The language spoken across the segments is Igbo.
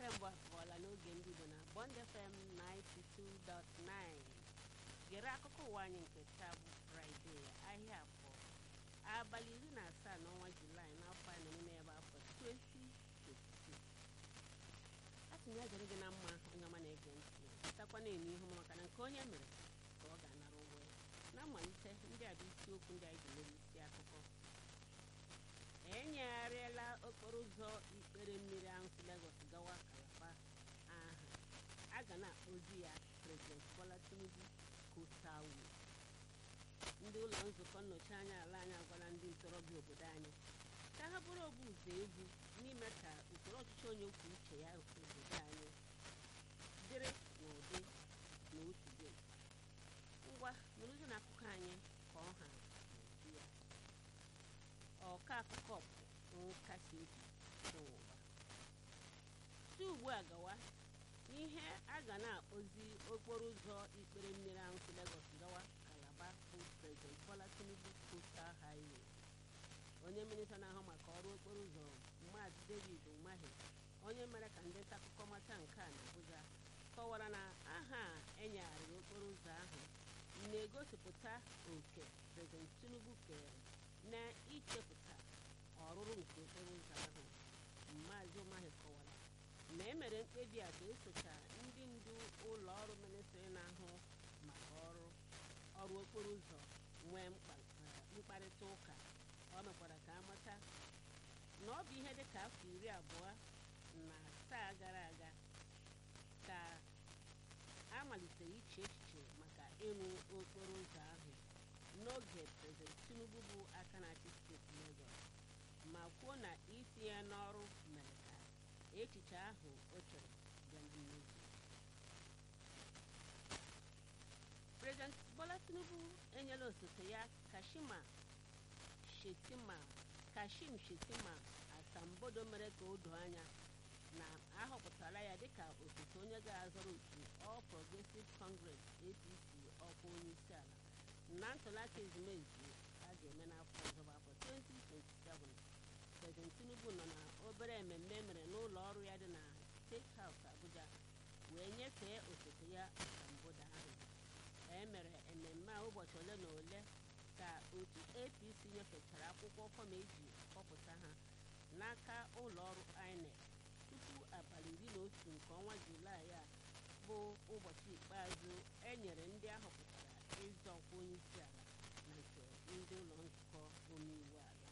kemgbe abụọla n'oge ndị Igbo na Bond FM 92.9 gere akụkọ ụwa anyị nke taa bụ fraịde ahịa afọ abalị iri na asaa n'ọnwa julaị n'afọ a na-eme ebe afọ 2022 asị m ya dịrị gị na mma onye ọma na-ege ntị takwa na-eme ihu maka na nke onye mere ka ọ ga-anara ụgwọ ya na mmalite ndị a bụ isiokwu ndị anyị ji mere isi akụkọ enyegharịala okporo ụzọ ikpere mmiri ahụ si Lagos gawa Kalaba aha a ga na-akpọzi ya President Bola Tinubu Coastal Way ndị ụlọ nzukọ nnọchi anya ala anyị agwala ndị ntorobịa obodo anyị ka ha bụrụ obu ụzọ egwu n'ime ka usoro ọchịchị onye kwuo uche ya obodo anyị dịrị n'ụdị na otu dị ngwa nụrụzi na akụkọ anyị ka ọ ha n'uju ya ọka akụkọ bụ nkasi obi dị ụwa si ugbu a gawa ihe a ga na-akpọzi okporo ụzọ ikpere mmiri ahụ si Lagos gawa Kalaba bụ President Bola Tinubu Coastal Highway onye minista na-ahụ maka ọrụ okporo ụzọ Maazị David Umahi onye mere ka ndị nta akụkọ mata nke a n'Abuja kọwara na aha a enyegharịrị okporo ụzọ ahụ na-egosipụta oke President Tinubu kere na ichepụta ọrụrụ nke okporo ụzọ ahụ Maazị Umahi kọwara na e mere mkpebi a ka esocha ndị ndu ụlọ ọrụ ministrị na-ahụ maka ọrụ ọrụ okporo ụzọ nwee mkparịta ụka ọ mekwara ka amata na ọ bụ ihe dị ka afọ iri abụọ na asaa gara aga ka a malitere iche echiche maka ịrụ okporo ụzọ ahụ n'oge President Tinubu bụ aka na-achị steeti Lagos ma kwuo na itinye ya n'ọrụ mere ka echiche ahụ o chere bịa na mmezu President Bola Tinubu enyela osote ya Kashima Shettima Kashim Shettima asambodo mere ka o doo anya na ahọpụtara ya dịka osote onye ga-azọrọ otu All Progressive Congress APC ọkwa onye isi ala na ntụliaka ezumezu a ga-eme n'afọ ọzọ bụ afọ 2027 President Tinubu nọ na obere mmemme mere n'ụlọ ọrụ ya dị na State House Abuja wee nyefee osote ya asambodo ahụ e mere mmemme a ụbọchị ole na ole ka otu APC nyefechara akwụkwọ fọm eji kpọpụta ha n'aka ụlọ ọrụ INEC tupu abalị iri na otu nke ọnwa Julaị a bụ ụbọchị ikpeazụ e nyere ndị ahọpụtara ịzọ ọkwa onye isi ala na nke ndị ụlọ nzukọ omeiwu ala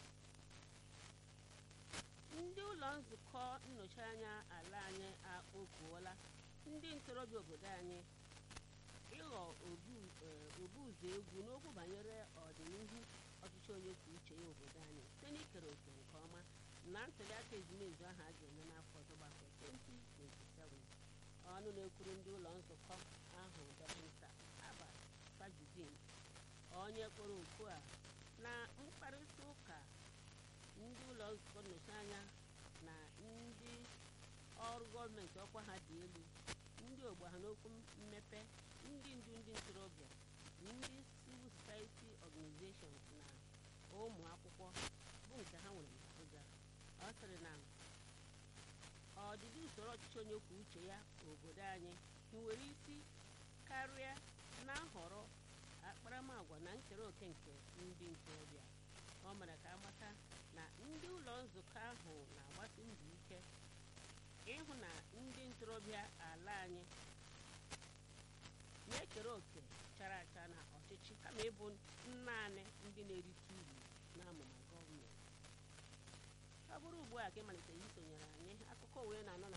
ndị ụlọ nzukọ nnọchi anya ala anyị akpọkuola ndị ntorobịa obodo anyị ịghọ obu ụzọ egwu n'okwu banyere ọdịnihu ọchịchị onye kwuo uche ya obodo anyị site n'ikere òkè nke ọma na ntụliaka ezumezu ahụ a ga-eme n'afọ ọzọ gbafọ 2027 ọnụ na-ekwuru ndị ụlọ nzukọ ahụ dọkịta Aba Sajudin onye kpọrọ okwu a na mkparịta ụka ndị ụlọ nzukọ nnọchi anya na ndị ọrụ gọọmenti ọkwa ha dị elu ndị ogbe ha n'okwu mmepe ndị ndu ndị ntorobịa ndị civil society organizations na ụmụ akwụkwọ bụ nke ha nwere n'Abuja ọ sịrị na ọdịdị usoro ọchịchị onye kwuo uche ya obodo anyị nwere isi karịa na nhọrọ akparamagwa na nkere oke nke ndị ntorobịa ọ mere ka amata na ndị ụlọ nzukọ ahụ na-agbasi mbọ ike ịhụ na ndị ntorobịa ala anyị na-ekere òkè chara acha na ọchịchị kama ịbụ naanị ndị na-erite uru n'amụma gọọmenti ọ bụrụ ugbu a ka ịmalitere isonyere anyị akụkọ wee na-anọ na